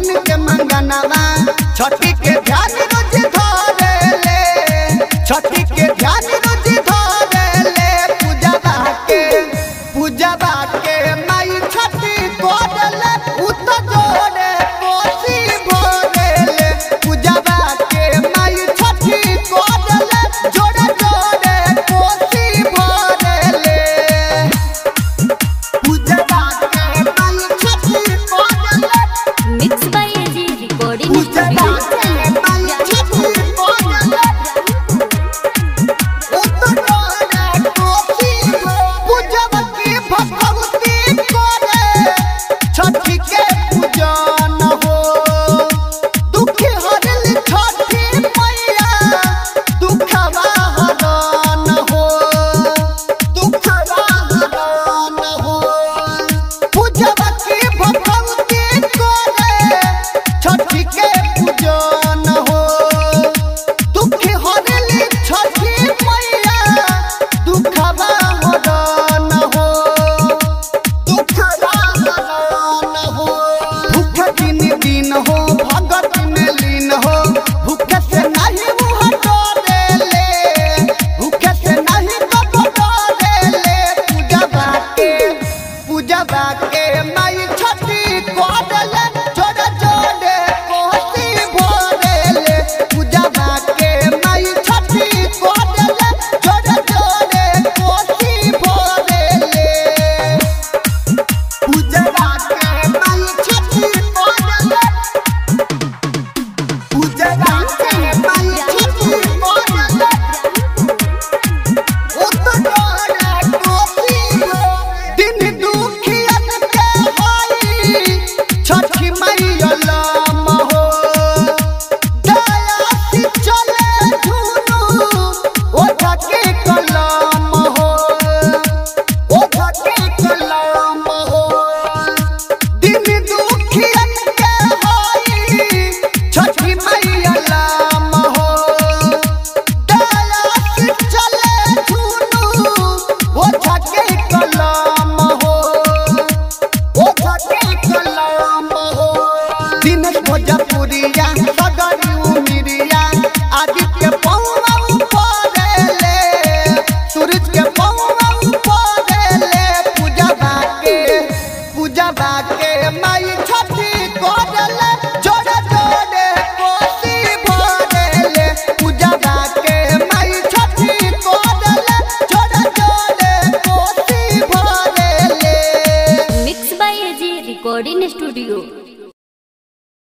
मन के मंगनवा छठी के ध्यान रोज धरेले छठी के ध्यान रोज धरेले पूजवा के पूजवा के माई छठी कोडले उत जोड़े कोसी भरेले पूजवा के माई छठी कोडले जोड़े जोड़े कोसी भरेले पूजवा के माई छठी कोडले मिक्स बाय एजी रिकॉर्डिंग पूजवा के माई छठी कोडले पूजवती भगवती करे छठी के पूजन हो दुखी हरल छठी मैया दुखवा हरन हो दुखवा हरन हो पूजवती भगवती करे छठी के पूजन हो दुखी हरली छठी मैया दुखवा हरन हो दुखवा हरन हो भूख दिन दिन हो भगत में लीन हो भूख से नहीं मुँह डरेले भूख से नहीं कब डरेले पूजवा के पूजवा के माई छठी कोडले जोड़े जोड़े कोसी भरेले पूजवा के माई छठी कोडले जोड़े जोड़े कोसी भरेले पूजवा के माई छठी कोडले पूजवा के माई छठी कोडले दिन दुखियन के होई छठी मैया लाम हो दया से चले झुनू ओठा के कलाम हो ओठा के कलाम हो दिन दुखियन के होई छठी मैया लाम हो दया से चले झुनू ओठा के कलाम हो ओठा के कलाम हो दिनेश भोजपुरिया सगर